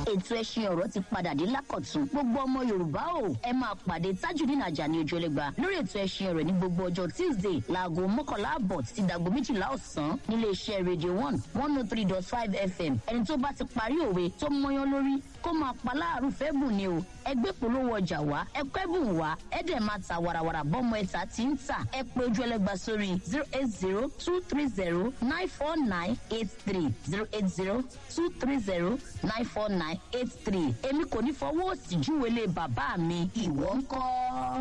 ètò ẹṣin ọ̀rọ̀ ti padà dé lákọ̀tún gbogbo ọmọ yorùbá o ẹ máa pàdé tajudeen ajani ojúlẹ̀gba lórí ètò ẹṣin ọ̀rọ̀ ní gbogbo ọjọ́ tuesday láago mọ́kànlá àbọ̀ títí dàgbo méjìlá ọ̀sán nílé iṣẹ́ radio one one oh three dot five fm ẹni tó bá ti parí òwe tó mọyán lórí kó máa pa láàrú fẹ́ bùn ni o ẹgbẹ́ polówó ọjà wá ẹkọ́ ẹ̀bùn wá ẹ̀dẹ̀ máa ta warawara bọ́mọ ẹ̀ta tí ń tà ẹ pé ojú ẹlẹ́gba sórí zero eight zero two three zero nine four nine eight three zero eight zero two three zero nine four nine eight three èmi kò ní fọwọ́ òsì júwèé lé bàbá mi ìwọ ń kọ́.